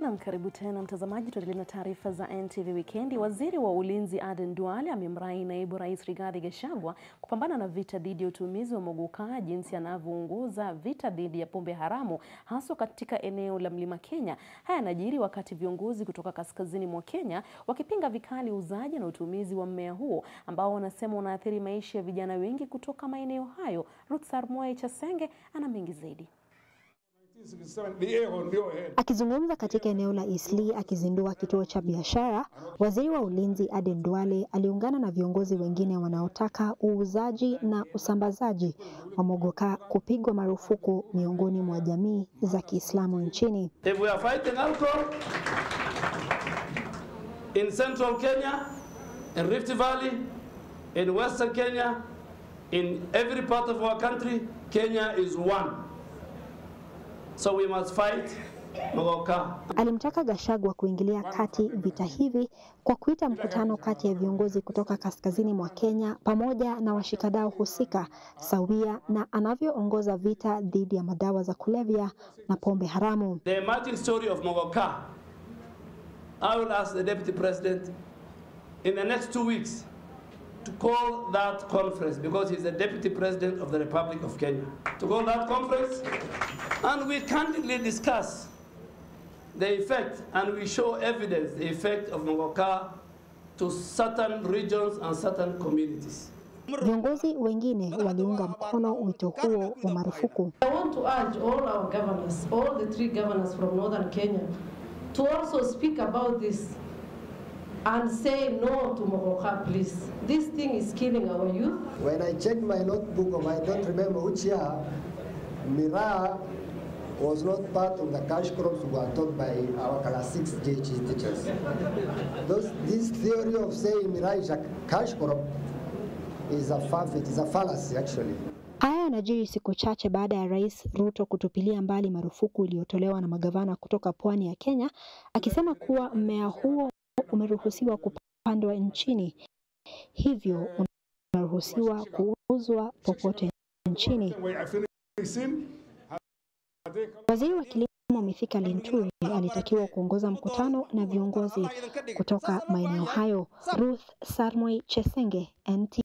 Nam, karibu tena mtazamaji, tuendelee na taarifa za NTV Wikendi. Waziri wa Ulinzi Aden Duale amemrai naibu rais Rigathi Gachagua kupambana na vita dhidi ya utumizi wa mogoka, jinsi anavyoongoza vita dhidi ya pombe haramu haswa katika eneo la Mlima Kenya. Haya yanajiri wakati viongozi kutoka kaskazini mwa Kenya wakipinga vikali uuzaji na utumizi wa mmea huo ambao wanasema unaathiri maisha ya vijana wengi kutoka maeneo hayo. Ruth Sarmoei Chasenge ana mengi zaidi. Akizungumza katika eneo la Eastleigh akizindua kituo cha biashara, waziri wa ulinzi Aden Duale aliungana na viongozi wengine wanaotaka uuzaji na usambazaji wa mogoka kupigwa marufuku miongoni mwa jamii za Kiislamu nchini. If we are fighting alcohol in central Kenya, in Rift Valley, in western Kenya, in every part of our country, Kenya is one. So we must fight mogoka. Alimtaka Gachagua kuingilia kati vita hivi kwa kuita mkutano kati ya viongozi kutoka kaskazini mwa Kenya pamoja na washikadau husika sawia na anavyoongoza vita dhidi ya madawa za kulevya na pombe haramu. The emerging story of mogoka, I will ask the deputy president in the next two weeks to call that conference because he's the deputy president of the Republic of Kenya. To call that conference and we candidly discuss the effect and we show evidence the effect of Mogoka to certain regions and certain communities. Viongozi wengine waliunga mkono wito huo wa marufuku. I want to urge all our governors, all the three governors from northern Kenya, to also speak about this and say no to Mogoka, please. This thing is killing our youth. When I checked my notebook, of I don't remember which year, Miraa was not part of the cash crops we were taught by our class 6 JH teachers. Those, this theory of saying Miraa is a cash crop is a farfet, is a fallacy actually. Haya yanajiri siku chache baada ya Rais Ruto kutupilia mbali marufuku iliyotolewa na magavana kutoka pwani ya Kenya, akisema kuwa mmea huo umeruhusiwa kupandwa nchini, hivyo unaruhusiwa kuuzwa popote nchini. Waziri wa Kilimo Mithika Linturi alitakiwa kuongoza mkutano na viongozi kutoka maeneo hayo. Ruth Sarmoi Chesenge, NT